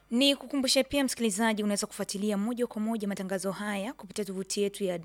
Ni kukumbushe pia msikilizaji, unaweza kufuatilia moja kwa moja matangazo haya kupitia tovuti yetu ya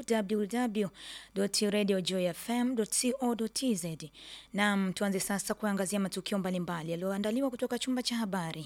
www.radiojoyfm.co.tz. Naam, tuanze sasa kuangazia matukio mbalimbali yaliyoandaliwa kutoka chumba cha habari.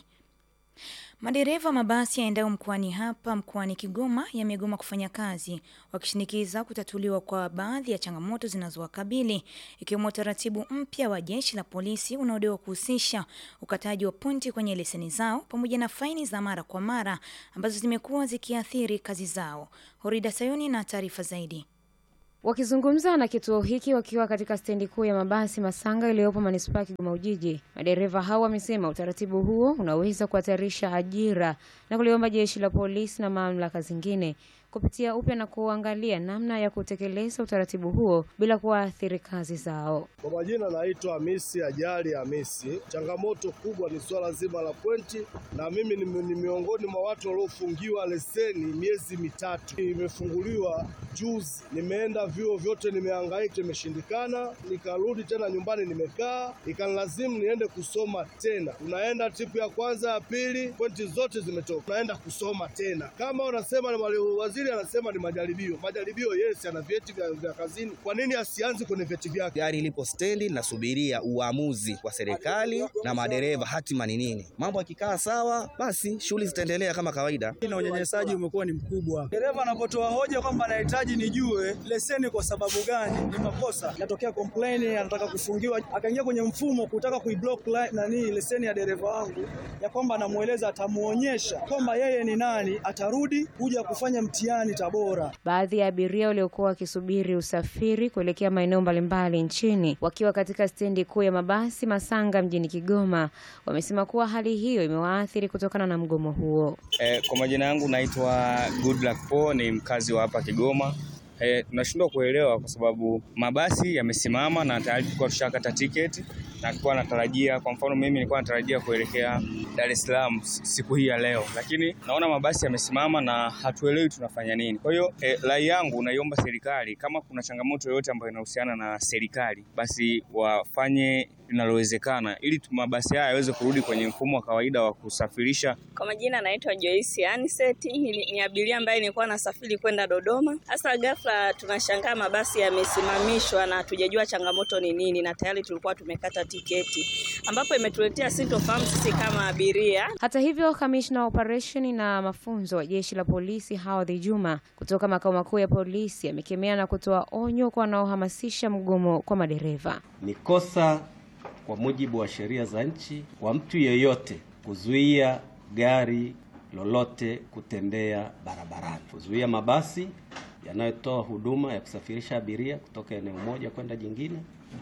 Madereva mabasi yaendayo mkoani hapa mkoani Kigoma yamegoma kufanya kazi wakishinikiza kutatuliwa kwa baadhi ya changamoto zinazowakabili ikiwemo utaratibu mpya wa jeshi la polisi unaodaiwa kuhusisha ukataji wa pointi kwenye leseni zao pamoja na faini za mara kwa mara ambazo zimekuwa zikiathiri kazi zao. Horida Sayuni na taarifa zaidi. Wakizungumza na kituo hiki wakiwa katika stendi kuu ya mabasi Masanga iliyopo manispaa ya Kigoma Ujiji, madereva hao wamesema utaratibu huo unaweza kuhatarisha ajira na kuliomba jeshi la polisi na mamlaka zingine kupitia upya na kuangalia namna ya kutekeleza utaratibu huo bila kuwaathiri kazi zao. Kwa majina naitwa Hamisi Ajali Hamisi. Changamoto kubwa ni swala zima la pointi, na mimi ni, ni miongoni mwa watu waliofungiwa leseni miezi mitatu. Imefunguliwa juzi, nimeenda vyuo vyote, nimehangaika, imeshindikana. Nikarudi tena nyumbani, nimekaa, ikanilazimu niende kusoma tena. Unaenda tripu ya kwanza, ya pili, pointi zote zimetoka, unaenda kusoma tena. Kama unasema ni waziri anasema ni majaribio. Majaribio, yes, ana vyeti vya, vya kazini. Kwa nini asianze kwenye vyeti vyake? Gari lipo stendi, nasubiria uamuzi wa serikali na madereva, hatima ni nini. Mambo yakikaa sawa, basi shughuli zitaendelea kama kawaida. Na unyanyasaji umekuwa ni mkubwa. Dereva anapotoa hoja kwamba anahitaji nijue leseni kwa sababu gani, ni makosa. Inatokea complain, anataka kufungiwa, akaingia kwenye mfumo kutaka kuiblock nani leseni ya dereva wangu, ya kwamba anamueleza, atamuonyesha kwamba yeye ni nani, atarudi kuja kufanya mtihani Tabora. Baadhi ya abiria waliokuwa wakisubiri usafiri kuelekea maeneo mbalimbali nchini wakiwa katika stendi kuu ya mabasi Masanga mjini Kigoma wamesema kuwa hali hiyo imewaathiri kutokana na mgomo huo. Eh, kwa majina yangu naitwa Goodluck Po, ni mkazi wa hapa Kigoma. Eh, tunashindwa kuelewa kwa sababu mabasi yamesimama na tayari tulikuwa tushakata tiketi na tulikuwa natarajia, kwa mfano mimi nilikuwa natarajia kuelekea Dar es Salaam siku hii ya leo, lakini naona mabasi yamesimama na hatuelewi tunafanya nini. Kwa hiyo eh, rai yangu naiomba serikali, kama kuna changamoto yoyote ambayo inahusiana na serikali, basi wafanye linalowezekana ili mabasi haya yaweze kurudi kwenye mfumo wa kawaida wa kusafirisha. Kwa majina naitwa Joyce Aniseti, ni, ni abiria ambaye nilikuwa nasafiri kwenda Dodoma. Hasa ghafla tunashangaa mabasi yamesimamishwa na hatujajua changamoto ni nini, na tayari tulikuwa tumekata tiketi, ambapo imetuletea sintofahamu sisi kama abiria. Hata hivyo, kamishna wa operesheni na mafunzo wa jeshi la polisi Hawadhi Juma kutoka makao makuu ya polisi amekemea na kutoa onyo kwa wanaohamasisha mgomo kwa madereva. Ni kosa kwa mujibu wa sheria za nchi kwa mtu yeyote kuzuia gari lolote kutembea barabarani, kuzuia mabasi yanayotoa huduma ya kusafirisha abiria kutoka eneo moja kwenda jingine,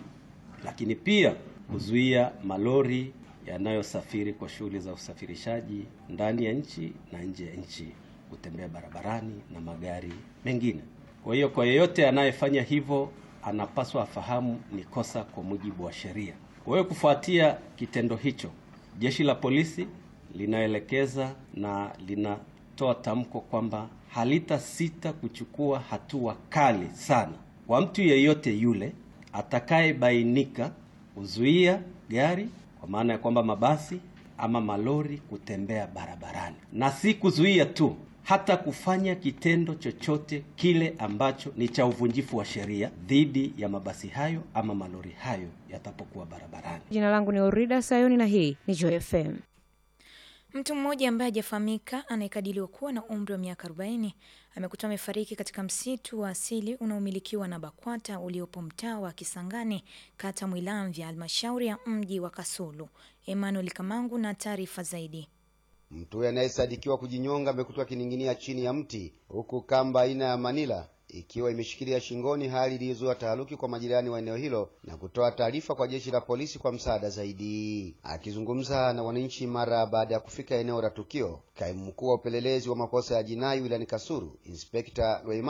lakini pia kuzuia malori yanayosafiri kwa shughuli za usafirishaji ndani ya nchi na nje ya nchi kutembea barabarani na magari mengine. Kwa hiyo, kwa yeyote anayefanya hivyo anapaswa afahamu ni kosa kwa mujibu wa sheria. Kwa hiyo kufuatia kitendo hicho, jeshi la polisi linaelekeza na linatoa tamko kwamba halitasita kuchukua hatua kali sana kwa mtu yeyote yule atakayebainika kuzuia gari, kwa maana ya kwamba mabasi ama malori kutembea barabarani, na si kuzuia tu hata kufanya kitendo chochote kile ambacho ni cha uvunjifu wa sheria dhidi ya mabasi hayo ama malori hayo yatapokuwa barabarani. Jina langu ni Orida Sayuni na hii ni Joy FM. Mtu mmoja ambaye hajafahamika anayekadiriwa kuwa na umri wa miaka 40 amekutwa amefariki katika msitu wa asili unaomilikiwa na BAKWATA uliopo mtaa wa Kisangani, kata Mwilamvya, halmashauri ya mji wa Kasulu. Emmanuel Kamangu na taarifa zaidi. Mtu huyo anayesadikiwa kujinyonga amekutwa akining'inia chini ya mti huku kamba aina ya manila ikiwa imeshikilia shingoni, hali iliyozua taharuki kwa majirani wa eneo hilo na kutoa taarifa kwa jeshi la polisi kwa msaada zaidi. Akizungumza na wananchi mara baada ya kufika eneo la tukio, kaimu mkuu wa upelelezi wa makosa ya jinai wilayani Kasulu, Inspekta Lweimamu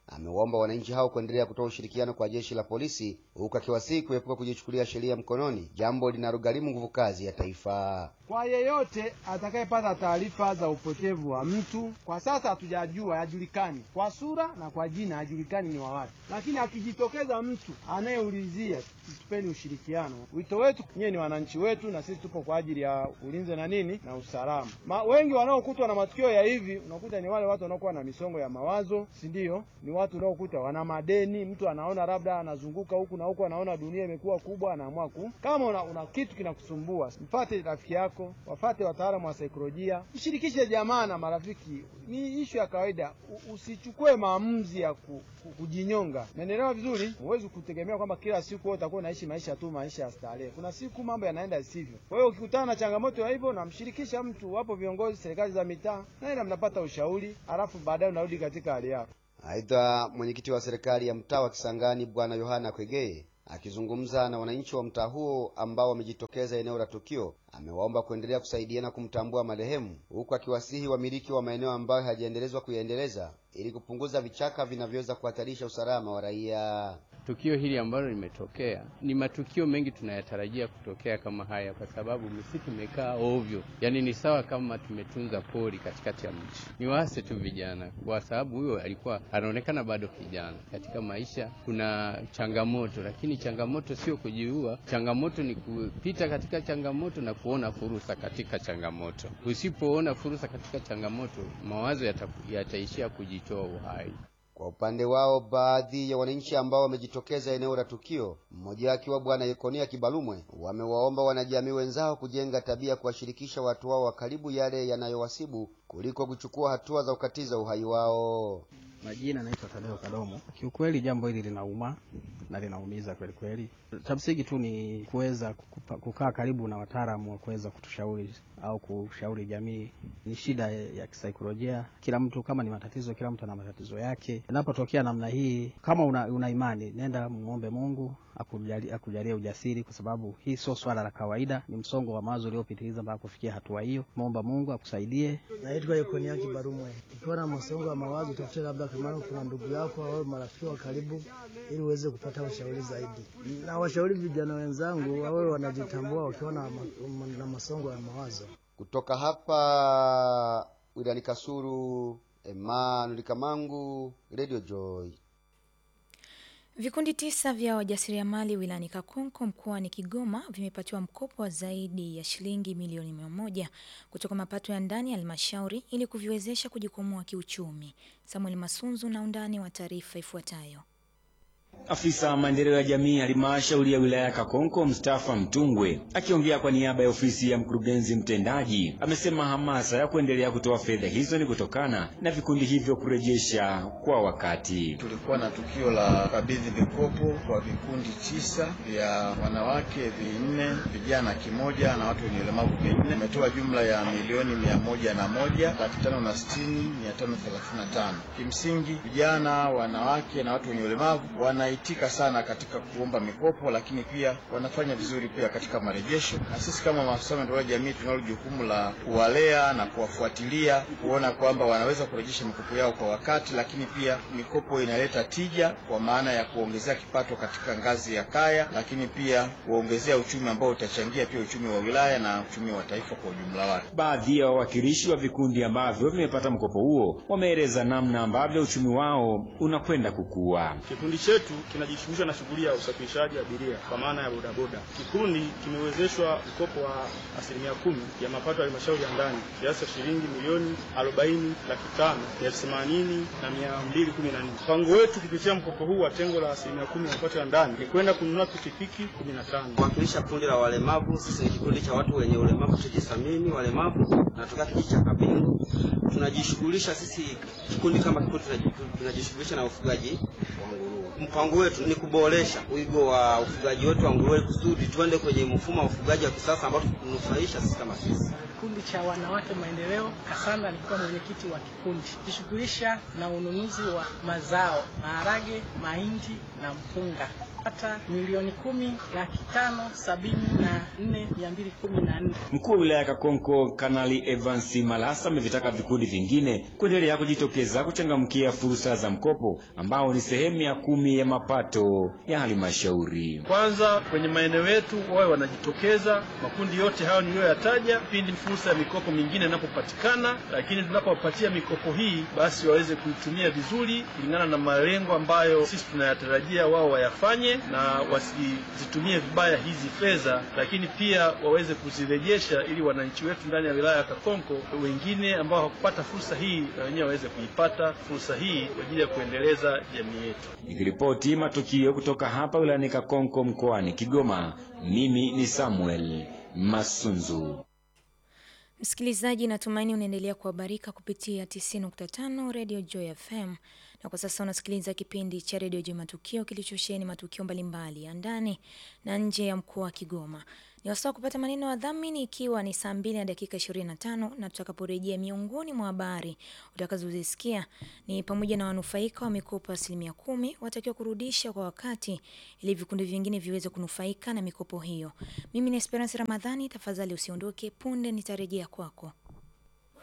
amewaomba wananchi hao kuendelea kutoa ushirikiano kwa jeshi la polisi, huku akiwasihi kuepuka kujichukulia sheria mkononi, jambo linalogharimu nguvu kazi ya taifa. Kwa yeyote atakayepata taarifa za upotevu wa mtu, kwa sasa hatujajua, hajulikani kwa sura na kwa jina, hajulikani ni wa wapi, lakini akijitokeza mtu anayeulizia, tupeni ushirikiano. Wito wetu nyewe, ni wananchi wetu, na sisi tupo kwa ajili ya ulinzi na nini na usalama. Ma, wengi wanaokutwa na matukio ya hivi unakuta ni wale watu wanaokuwa na misongo ya mawazo, si ndio? Ni watu unaokuta wana madeni, mtu anaona labda anazunguka huku na huku, anaona dunia imekuwa kubwa, anaamua ku kama una, una kitu kinakusumbua, mfate rafiki yako, wafate wataalamu wa saikolojia, mshirikishe jamaa na marafiki. Ni ishu ya kawaida, U, usichukue maamuzi ya ku, ku, kujinyonga. Naelewa vizuri, huwezi kutegemea kwamba kila siku wewe utakuwa unaishi maisha tu, maisha ya starehe. Kuna siku mambo yanaenda isivyo. Kwa hiyo ukikutana na changamoto ya hivyo, namshirikisha mtu, wapo viongozi serikali za mitaa, naenda mnapata ushauri, alafu baadaye unarudi katika hali yako. Aidha, mwenyekiti wa serikali ya mtaa wa Kisangani Bwana Yohana Kwegeye akizungumza na wananchi wa mtaa huo ambao wamejitokeza eneo la tukio, amewaomba kuendelea kusaidiana kumtambua marehemu, huku akiwasihi wamiliki wa maeneo ambayo hayajaendelezwa kuyaendeleza ili kupunguza vichaka vinavyoweza kuhatarisha usalama wa raia. Tukio hili ambalo limetokea ni matukio mengi tunayatarajia kutokea kama haya, kwa sababu misitu imekaa ovyo. Yaani ni sawa kama tumetunza pori katikati ya mji. Ni waase tu vijana, kwa sababu huyo alikuwa anaonekana bado kijana. Katika maisha kuna changamoto, lakini changamoto sio kujiua. Changamoto ni kupita katika changamoto na kuona fursa katika changamoto. Usipoona fursa katika changamoto, mawazo yata, yataishia kujitoa uhai. Kwa upande wao, baadhi ya wananchi ambao wamejitokeza eneo la tukio, mmoja akiwa Bwana Yekonia Kibalumwe, wamewaomba wanajamii wenzao kujenga tabia kuwashirikisha watu wao wa karibu yale yanayowasibu kuliko kuchukua hatua za kukatiza uhai wao. Majina naitwa Tadeo Kadomo. Kiukweli jambo hili linauma na linaumiza kweli kweli. Cha msingi tu ni kuweza kukaa karibu na wataalamu wa kuweza kutushauri au kushauri jamii. Ni shida ya kisaikolojia, kila mtu kama ni matatizo, kila mtu ana matatizo yake. Inapotokea namna hii, kama una, una imani, nenda muombe Mungu akujalie akujalie ujasiri, kwa sababu hii sio swala la kawaida, ni msongo wa mawazo uliopitiliza mpaka kufikia hatua hiyo. Muomba Mungu akusaidie. Naitwa Yekonia Kibarumwe. Ukiwa na msongo wa mawazo, tafute labda kama kuna ndugu yako au marafiki wa karibu, ili uweze kupata ushauri zaidi. Na washauri vijana wenzangu wawe wanajitambua wakiwa na, na msongo wa mawazo. Kutoka hapa wilayani Kasulu, Emmanuel Kamangu, Radio Joy. Vikundi tisa vya wajasiriamali wilayani Kakonko mkoani Kigoma vimepatiwa mkopo wa zaidi ya shilingi milioni mia moja kutoka mapato ya ndani ya halmashauri ili kuviwezesha kujikwamua kiuchumi. Samuel Masunzu na undani wa taarifa ifuatayo. Afisa maendeleo ya jamii halmashauri ya wilaya ya Kakonko Mustafa Mtungwe akiongea kwa niaba ya ofisi ya mkurugenzi mtendaji amesema hamasa ya kuendelea kutoa fedha hizo ni kutokana na vikundi hivyo kurejesha kwa wakati. Tulikuwa na tukio la kabidhi mikopo kwa vikundi tisa vya wanawake vinne, vijana kimoja na watu wenye ulemavu vinne. Imetoa jumla ya milioni mia moja na moja laki tano na sitini mia tano thelathini na tano. Kimsingi vijana, wanawake na watu wenye ulemavu wana itika sana katika kuomba mikopo, lakini pia wanafanya vizuri pia katika marejesho, na sisi kama maafisa maendeleo ya jamii tunalo jukumu la kuwalea na kuwafuatilia kuona kwamba wanaweza kurejesha mikopo yao kwa wakati, lakini pia mikopo inaleta tija kwa maana ya kuongezea kipato katika ngazi ya kaya, lakini pia kuongezea uchumi ambao utachangia pia uchumi wa wilaya na uchumi wa taifa kwa ujumla wake. Baadhi ya wawakilishi wa vikundi ambavyo vimepata mkopo huo wameeleza namna ambavyo uchumi wao unakwenda kukua. Kikundi chetu kinajishughulisha na shughuli ya usafirishaji abiria kwa maana ya bodaboda. Kikundi kimewezeshwa mkopo wa asilimia kumi ya mapato ya halmashauri ya ndani kiasi cha shilingi milioni arobaini laki tano elfu themanini na mia mbili kumi na nne. Mpango wetu kupitia mkopo huu wa tengo la asilimia kumi ya mapato ya ndani ni kwenda kununua pikipiki kumi na tano. Kuwakilisha kundi la walemavu, sisi ni kikundi cha watu wenye ulemavu tujisamini walemavu, natokea kijiji cha Kabingu. Tunajishughulisha sisi kikundi kama kikundi tunajishughulisha na ufugaji wa nguruwe. Mpango wetu ni kuboresha wigo wa ufugaji wetu wa nguruwe kusudi tuende kwenye mfumo wa ufugaji wa kisasa ambao tunufaisha sisi kama sisi. Kikundi cha wanawake maendeleo Kasanda, nilikuwa mwenyekiti wa kikundi kishughulisha na ununuzi wa mazao maharage, mahindi na mpunga. pata milioni kumi laki tano sabini na nne mia mbili kumi na nne. Mkuu wa wilaya ya Kakonko Kanali Evans Malasa amevitaka vikundi vingine kuendelea kujitokeza kuchangamkia fursa za mkopo ambao ni sehemu ya kumi ya mapato ya halmashauri. Kwanza kwenye maeneo yetu wawe wanajitokeza makundi yote hayo niliyoyataja, pindi fursa ya mikopo mingine inapopatikana, lakini tunapowapatia mikopo hii basi waweze kuitumia vizuri kulingana na malengo ambayo sisi tunayatarajia wao wayafanye, na wasizitumie vibaya hizi fedha, lakini pia waweze kuzirejesha ili wananchi wetu ndani ya wilaya ya Kakonko wengine ambao hawakupata fursa hii na wenyewe waweze kuipata fursa hii kwa ajili ya kuendeleza jamii yetu. Nikiripoti matukio kutoka hapa wilayani Kakonko mkoani Kigoma, mimi ni Samuel Masunzu. Msikilizaji, natumaini unaendelea kuhabarika kupitia 90.5 Radio Joy FM, na kwa sasa unasikiliza kipindi cha Radio Joy Matukio kilichosheheni matukio mbalimbali ya ndani na nje ya mkoa wa Kigoma. Ni wasaa kupata maneno ya dhamini, ikiwa ni saa mbili na dakika 25, na tutakaporejea, miongoni mwa habari utakazozisikia ni pamoja na wanufaika wa mikopo asilimia kumi watakiwa kurudisha kwa wakati ili vikundi vingine viweze kunufaika na mikopo hiyo. Mimi ni Esperance Ramadhani, tafadhali usiondoke, punde nitarejea kwako.